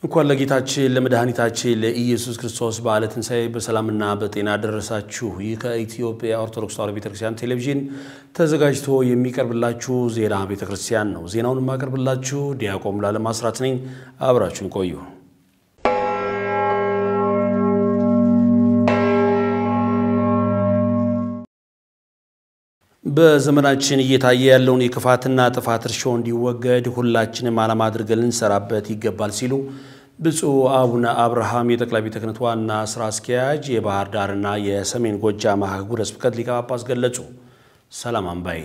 እንኳን ለጌታችን ለመድኃኒታችን ለኢየሱስ ክርስቶስ በዓለ ትንሣኤ በሰላምና በጤና ደረሳችሁ። ይህ ከኢትዮጵያ ኦርቶዶክስ ተዋሕዶ ቤተክርስቲያን ቴሌቪዥን ተዘጋጅቶ የሚቀርብላችሁ ዜና ቤተክርስቲያን ነው። ዜናውን የማቀርብላችሁ ዲያቆን ሙሉዓለም አስራት ነኝ። አብራችሁን ቆዩ። በዘመናችን እየታየ ያለውን የክፋትና ጥፋት እርሾ እንዲወገድ ሁላችንም ዓላማ አድርገን ልንሰራበት ይገባል ሲሉ ብፁዕ አቡነ አብርሃም የጠቅላይ ቤተ ክህነት ዋና ስራ አስኪያጅ የባህር ዳርና የሰሜን ጎጃም ሀገረ ስብከት ሊቀ ጳጳስ ገለጹ። ሰላም አምባዬ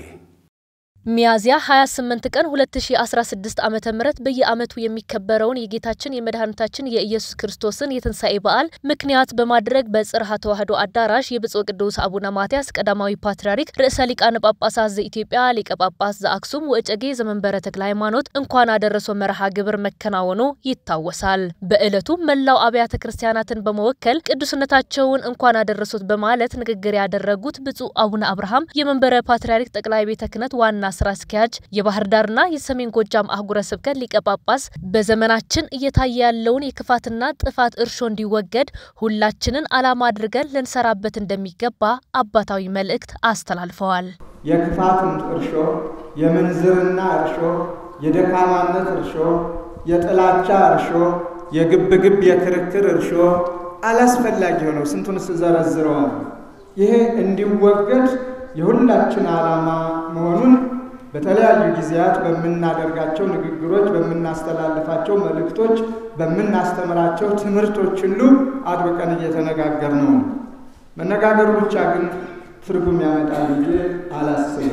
ሚያዝያ 28 ቀን 2016 ዓ ም በየዓመቱ የሚከበረውን የጌታችን የመድኃኒታችን የኢየሱስ ክርስቶስን የትንሣኤ በዓል ምክንያት በማድረግ በጽርሐ ተዋሕዶ አዳራሽ የብፁዕ ቅዱስ አቡነ ማትያስ ቀዳማዊ ፓትርያርክ ርዕሰ ሊቃነ ጳጳሳት ዘኢትዮጵያ ሊቀ ጳጳስ ዘአክሱም ወእጨጌ ዘመንበረ ተክለ ሃይማኖት እንኳን አደረሶ መርሃ ግብር መከናወኑ ይታወሳል። በዕለቱ መላው አብያተ ክርስቲያናትን በመወከል ቅዱስነታቸውን እንኳን አደረሶት በማለት ንግግር ያደረጉት ብፁዕ አቡነ አብርሃም የመንበረ ፓትርያርክ ጠቅላይ ቤተ ክህነት ዋና ስራ አስኪያጅ የባህር ዳርና የሰሜን ጎጃም አህጉረ ስብከት ሊቀ ጳጳስ በዘመናችን እየታየ ያለውን የክፋትና ጥፋት እርሾ እንዲወገድ ሁላችንን ዓላማ አድርገን ልንሰራበት እንደሚገባ አባታዊ መልእክት አስተላልፈዋል። የክፋትን እርሾ፣ የምንዝርና እርሾ፣ የደካማነት እርሾ፣ የጥላቻ እርሾ፣ የግብግብ የክርክር እርሾ አላስፈላጊ ሆነው ስንቱን ስዘረዝረዋል። ይሄ እንዲወገድ የሁላችን ዓላማ መሆኑን በተለያዩ ጊዜያት በምናደርጋቸው ንግግሮች፣ በምናስተላልፋቸው መልእክቶች፣ በምናስተምራቸው ትምህርቶች ሁሉ አጥብቀን እየተነጋገር ነው። መነጋገሩ ብቻ ግን ትርጉም ያመጣል ብዬ አላስብም።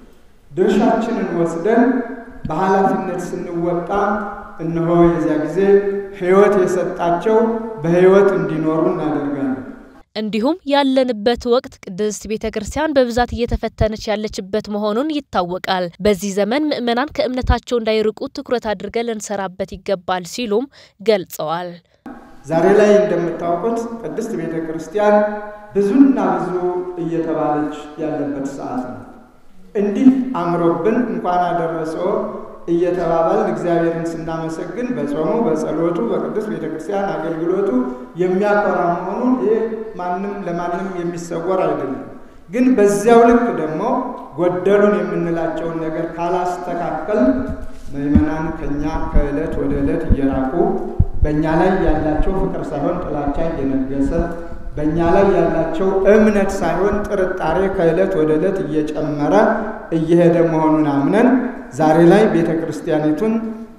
ድርሻችንን ወስደን በኃላፊነት ስንወጣ እነሆ የዚያ ጊዜ ሕይወት የሰጣቸው በሕይወት እንዲኖሩ እናደርጋለን። እንዲሁም ያለንበት ወቅት ቅድስት ቤተ ክርስቲያን በብዛት እየተፈተነች ያለችበት መሆኑን ይታወቃል። በዚህ ዘመን ምዕመናን ከእምነታቸው እንዳይርቁ ትኩረት አድርገን ልንሰራበት ይገባል ሲሉም ገልጸዋል። ዛሬ ላይ እንደምታውቁት ቅድስት ቤተ ክርስቲያን ብዙና ብዙ እየተባለች ያለበት ሰዓት ነው። እንዲህ አምሮብን እንኳን አደረሰው እየተባባልን እግዚአብሔርን ስናመሰግን በጾሙ በጸሎቱ በቅዱስ ቤተ ክርስቲያን አገልግሎቱ የሚያኮራ መሆኑን ይህ ማንም ለማንም የሚሰወር አይደለም። ግን በዚያው ልክ ደግሞ ጎደሉን የምንላቸውን ነገር ካላስተካከል ምዕመናን ከኛ ከዕለት ወደ ዕለት እየራቁ በእኛ ላይ ያላቸው ፍቅር ሳይሆን ጥላቻ እየነገሰ በእኛ ላይ ያላቸው እምነት ሳይሆን ጥርጣሬ ከዕለት ወደ ዕለት እየጨመረ እየሄደ መሆኑን አምነን ዛሬ ላይ ቤተ ክርስቲያኒቱን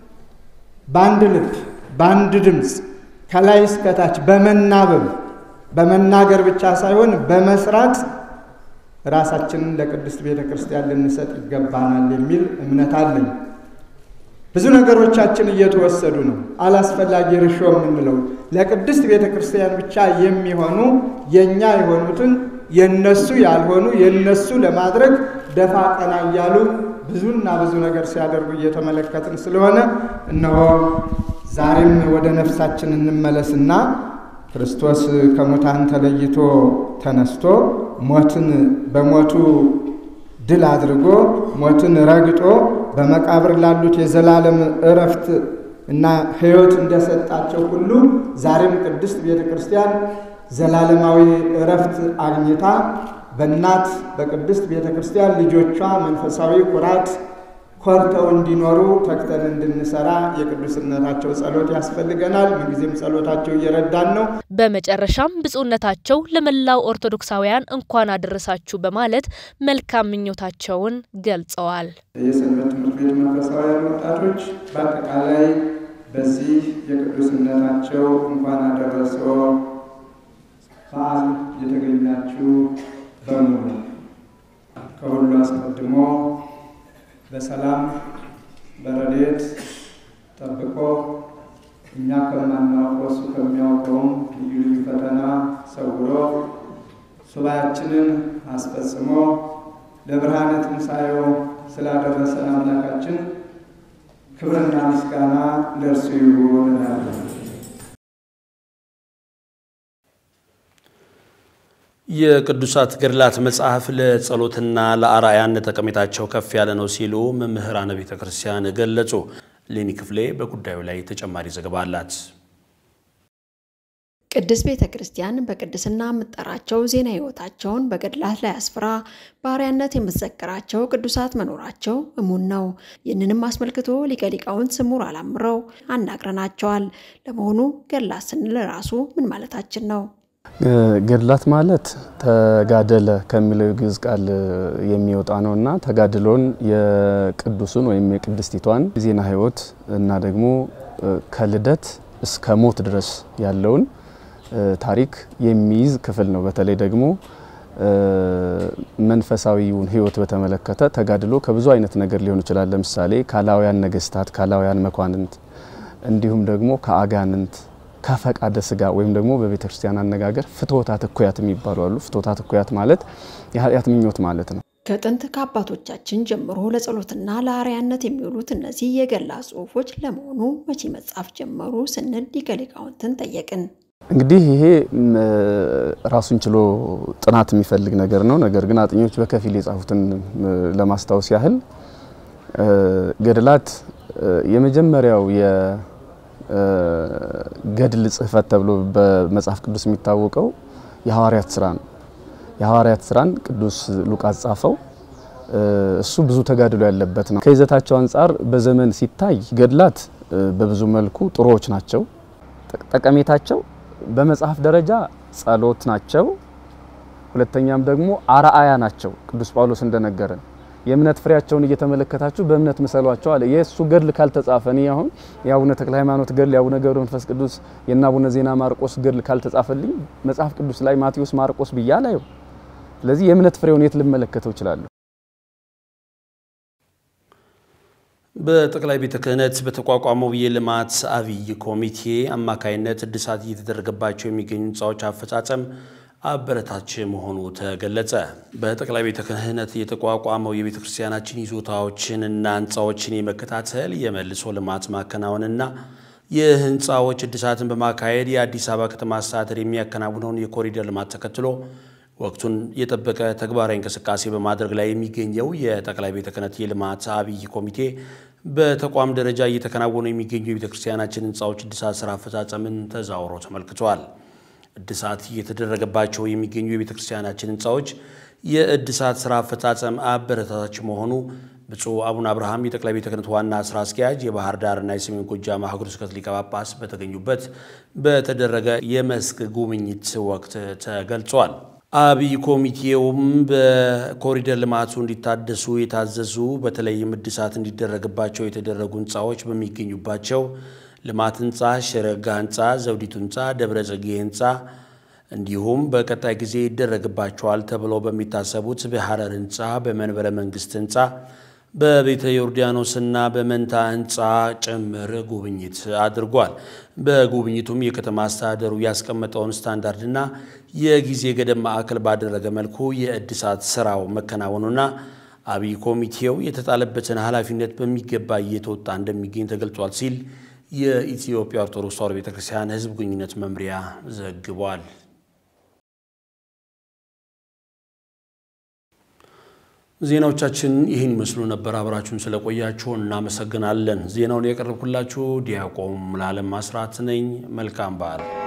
በአንድ ልብ በአንድ ድምፅ ከላይ እስከታች በመናበብ በመናገር ብቻ ሳይሆን በመስራት ራሳችንን ለቅድስት ቤተ ክርስቲያን ልንሰጥ ይገባናል የሚል እምነት አለኝ። ብዙ ነገሮቻችን እየተወሰዱ ነው። አላስፈላጊ ርሾ የምንለው ለቅድስት ቤተ ክርስቲያን ብቻ የሚሆኑ የእኛ የሆኑትን የነሱ ያልሆኑ የነሱ ለማድረግ ደፋ ቀና እያሉ ብዙና ብዙ ነገር ሲያደርጉ እየተመለከትን ስለሆነ እነሆ ዛሬም ወደ ነፍሳችን እንመለስና ክርስቶስ ከሙታን ተለይቶ ተነስቶ ሞትን በሞቱ ድል አድርጎ ሞትን ረግጦ በመቃብር ላሉት የዘላለም እረፍት እና ሕይወት እንደሰጣቸው ሁሉ ዛሬም ቅድስት ቤተ ክርስቲያን ዘላለማዊ እረፍት አግኝታ በእናት በቅድስት ቤተ ክርስቲያን ልጆቿ መንፈሳዊ ኩራት ኮርተው እንዲኖሩ ተግተን እንድንሰራ የቅዱስነታቸው ጸሎት ያስፈልገናል። ምንጊዜም ጸሎታቸው እየረዳን ነው። በመጨረሻም ብፁዕነታቸው ለመላው ኦርቶዶክሳውያን እንኳን አደረሳችሁ በማለት መልካም ምኞታቸውን ገልጸዋል። የሰንበት ትምህርት ቤት መንፈሳውያን ወጣቶች በአጠቃላይ በዚህ የቅዱስነታቸው እንኳን አደረሰው በዓል የተገኛችሁ በሙሉ ከሁሉ አስቀድሞ በሰላም በረድኤት ጠብቆ እኛ ከማናውቀው እሱ ከሚያውቀውም ልዩ ልዩ ፈተና ሰውሮ ሱባኤያችንን አስፈጽሞ ለብርሃነ ትንሣኤው ስላደረሰን አምላካችን ክብርና ምስጋና ለእርሱ ይሁን እንላለን። የቅዱሳት ገድላት መጽሐፍ ለጸሎትና ለአርአያነት ጠቀሜታቸው ከፍ ያለ ነው ሲሉ መምህራነ ቤተ ክርስቲያን ገለጹ። ሌኒ ክፍሌ በጉዳዩ ላይ ተጨማሪ ዘገባ አላት። ቅድስት ቤተ ክርስቲያን በቅድስና የምትጠራቸው ዜና ሕይወታቸውን በገድላት ላይ አስፍራ በአርአያነት የምትዘክራቸው ቅዱሳት መኖራቸው እሙን ነው። ይህንንም አስመልክቶ ሊቀ ሊቃውንት ስሙር አላምረው አናግረናቸዋል። ለመሆኑ ገድላት ስንል ራሱ ምን ማለታችን ነው? ገድላት ማለት ተጋደለ ከሚለው የግዕዝ ቃል የሚወጣ ነው እና ተጋድሎን የቅዱሱን ወይም የቅድስቲቷን ዜና ሕይወት እና ደግሞ ከልደት እስከ ሞት ድረስ ያለውን ታሪክ የሚይዝ ክፍል ነው። በተለይ ደግሞ መንፈሳዊውን ሕይወት በተመለከተ ተጋድሎ ከብዙ አይነት ነገር ሊሆን ይችላል። ለምሳሌ ካላውያን ነገስታት፣ ካላውያን መኳንንት እንዲሁም ደግሞ ከአጋንንት ከፈቃደ ስጋ ወይም ደግሞ በቤተ ክርስቲያን አነጋገር ፍትወታት እኩያት የሚባሉ አሉ። ፍትወታት እኩያት ማለት የኃጢአት ምኞት ማለት ነው። ከጥንት ከአባቶቻችን ጀምሮ ለጸሎትና ለአርአያነት የሚውሉት እነዚህ የገድላት ጽሑፎች ለመሆኑ መቼ መጻፍ ጀመሩ ስንል ሊቀ ሊቃውንትን ጠየቅን። እንግዲህ ይሄ ራሱን ችሎ ጥናት የሚፈልግ ነገር ነው። ነገር ግን አጥኞች በከፊል የጻፉትን ለማስታወስ ያህል ገድላት የመጀመሪያው የገድል ጽሕፈት ተብሎ በመጽሐፍ ቅዱስ የሚታወቀው የሐዋርያት ስራ ነው። የሐዋርያት ስራን ቅዱስ ሉቃስ ጻፈው። እሱ ብዙ ተጋድሎ ያለበት ነው። ከይዘታቸው አንጻር በዘመን ሲታይ ገድላት በብዙ መልኩ ጥሩዎች ናቸው። ጠቀሜታቸው በመጽሐፍ ደረጃ ጸሎት ናቸው። ሁለተኛም ደግሞ አርአያ ናቸው። ቅዱስ ጳውሎስ እንደነገረን የእምነት ፍሬያቸውን እየተመለከታችሁ በእምነት ምሰሏቸው አለ። የእሱ ገድል ካልተጻፈ እኔ አሁን የአቡነ ተክለ ሃይማኖት ገድል፣ የአቡነ ገብረ መንፈስ ቅዱስ፣ የእነ አቡነ ዜና ማርቆስ ገድል ካልተጻፈልኝ መጽሐፍ ቅዱስ ላይ ማቴዎስ፣ ማርቆስ ብያ አላየው። ስለዚህ የእምነት ፍሬውን የት ልመለከተው እችላለሁ? በጠቅላይ ቤተ ክህነት በተቋቋመው የልማት አብይ ኮሚቴ አማካይነት እድሳት እየተደረገባቸው የሚገኙ ህንፃዎች አፈጻጸም አበረታች መሆኑ ተገለጸ። በጠቅላይ ቤተ ክህነት የተቋቋመው የቤተ ክርስቲያናችን ይዞታዎችን እና ህንፃዎችን የመከታተል የመልሶ ልማት ማከናወንና የህንፃዎች እድሳትን በማካሄድ የአዲስ አበባ ከተማ አስተዳደር የሚያከናውነውን የኮሪደር ልማት ተከትሎ ወቅቱን የጠበቀ ተግባራዊ እንቅስቃሴ በማድረግ ላይ የሚገኘው የጠቅላይ ቤተ ክህነት የልማት አብይ ኮሚቴ በተቋም ደረጃ እየተከናወኑ የሚገኙ የቤተ ክርስቲያናችን ህንፃዎች እድሳት ስራ አፈጻጸምን ተዛውሮ ተመልክቷል። እድሳት እየተደረገባቸው የሚገኙ የቤተ ክርስቲያናችን ህንፃዎች የእድሳት ስራ አፈጻጸም አበረታታች መሆኑ ብፁዕ አቡነ አብርሃም የጠቅላይ ቤተ ክህነት ዋና ስራ አስኪያጅ የባህር ዳርና የሰሜን ጎጃም ሀገረ ስብከት ሊቀ ጳጳስ በተገኙበት በተደረገ የመስክ ጉብኝት ወቅት ተገልጿል። አብይ ኮሚቴውም በኮሪደር ልማቱ እንዲታደሱ የታዘዙ በተለይም እድሳት እንዲደረግባቸው የተደረጉ ህንፃዎች በሚገኙባቸው ልማት ህንፃ፣ ሸረጋ ህንፃ፣ ዘውዲቱ ህንፃ፣ ደብረ ጽጌ ህንፃ እንዲሁም በቀጣይ ጊዜ ይደረግባቸዋል ተብለው በሚታሰቡት በሐረር ህንፃ፣ በመንበረ መንግስት ህንፃ፣ በቤተ ዮርዳኖስና በመንታ ህንፃ ጭምር ጉብኝት አድርጓል። በጉብኝቱም የከተማ አስተዳደሩ ያስቀመጠውን ስታንዳርድና የጊዜ ገደብ ማዕከል ባደረገ መልኩ የእድሳት ስራው መከናወኑና አብይ ኮሚቴው የተጣለበትን ኃላፊነት በሚገባ እየተወጣ እንደሚገኝ ተገልጿል ሲል የኢትዮጵያ ኦርቶዶክስ ተዋሕዶ ቤተክርስቲያን ህዝብ ግንኙነት መምሪያ ዘግቧል። ዜናዎቻችን ይህን ይመስሉ ነበር። አብራችሁን ስለቆያችሁ እናመሰግናለን። ዜናውን ያቀረብኩላችሁ ዲያቆን ሙሉዓለም አስራት ነኝ። መልካም በዓል